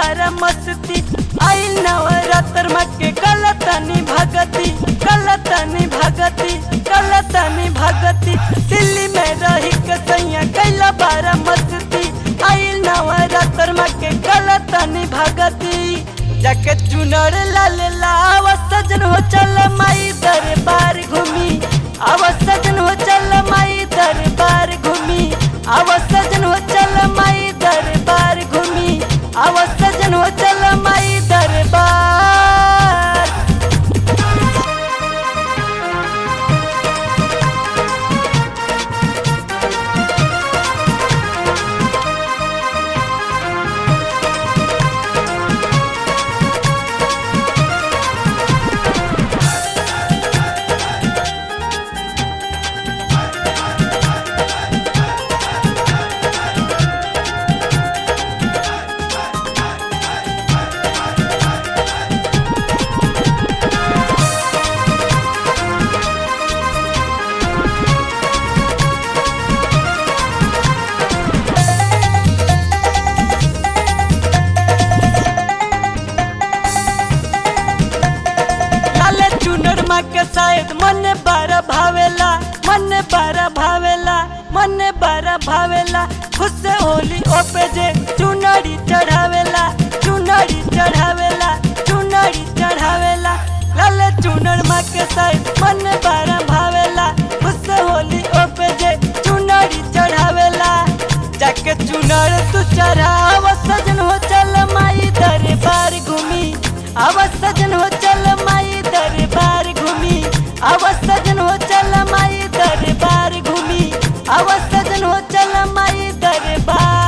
बारा मस्ती आई नवरात्र मके कलतनी भगती कलतनी भगती कलतनी भगती दिल्ली में रही के सैया कैला बारा मस्ती आई नवरात्र मके कलतनी भगती जाके चुनर लाल लाव सजन हो चल माई दरबार घूमी आव सजन हो चल माई दरबार घूमी आव सजन हो चल माई दरबार घूमी आव सजन हो चल माई दरबार लाले चुनर माँ के शायद मन बारा भावेला मन बारा भावेला मन बारा भावेला खुश से होली ओपे जे चुनरी चढ़ावेला चुनरी चढ़ावेला चुनरी चढ़ावेला लाले चुनर माँ के शायद मन बारा भावेला खुश से होली ओपे जे चुनरी चढ़ावेला जाके चुनर तू चढ़ाव सजन हो चल माई दरबार घूमी अब सजन हो चल माई दरबार घूमी अब सजन हो चल माई दरबार घूमी अब सजन हो चल माई दरबार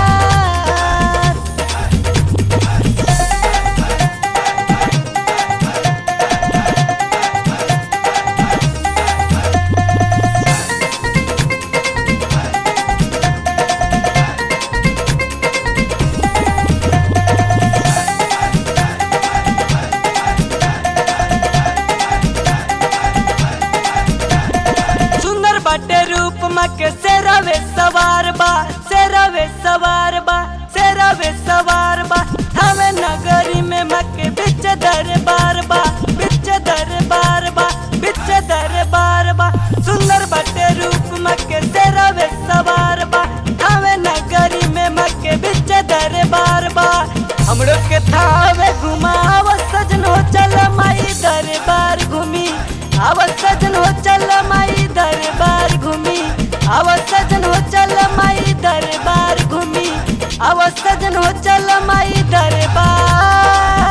सुंदर बाटे रूप माँ के सेरावे सवार बा सेरावे सवार बा सेरावे सवार बा हमें नगरी में माँ के बिच दरबार बा बिच दरबार बा बिच दरबार बा सुंदर बाटे रूप माँ के सेरावे सवार बा हमें नगरी में माँ के बिच दरबार बा हमरो के थावे घुमाव सजन हो चल माई दरबार घूमी आव सजन हो चल माई दरबार घूमी आव सजन हो चल माई दरबार घूमी आव सजन हो चल माई दरबार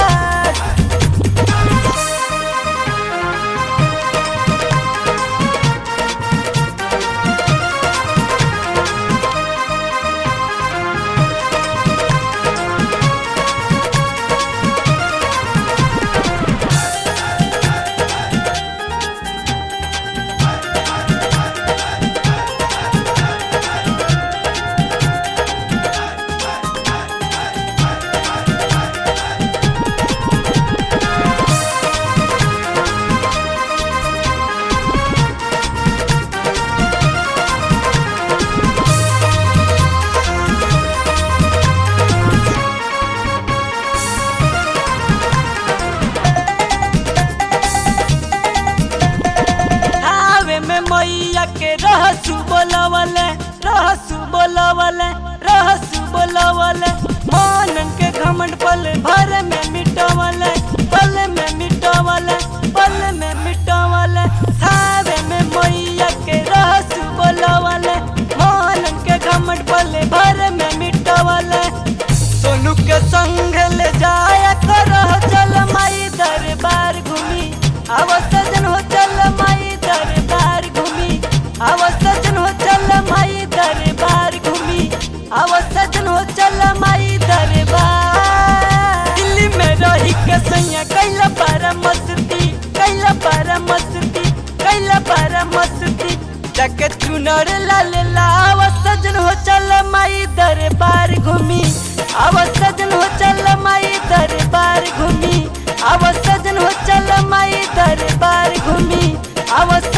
आवे में मैया के रहसु बोलवले रहसु बोलवले रहसु बोलवले मानन के घमंड पल भर में मिटवले पल में मिटवले पल में मिटवले आवे में मैया के रहसु बोलवले मानन के घमंड पल भर में मिटवले सोनू के संग ले जाया करह चल माई दरबार घूमी आव सजन हो चल माई दरबार घूमी आव सजन हो चल माई दरबार घूमी आव सजन हो चल माई दरबार दिल्ली में रही के सैया कैला बारा मस्ती कैला बारा मस्ती कैला बारा मस्ती जाके चुनर लाल लाव सजन हो चल माई दरबार घूमी आव सजन हो चल माई दरबार घूमी आव सजन हो चल माई दरबार घूमी आव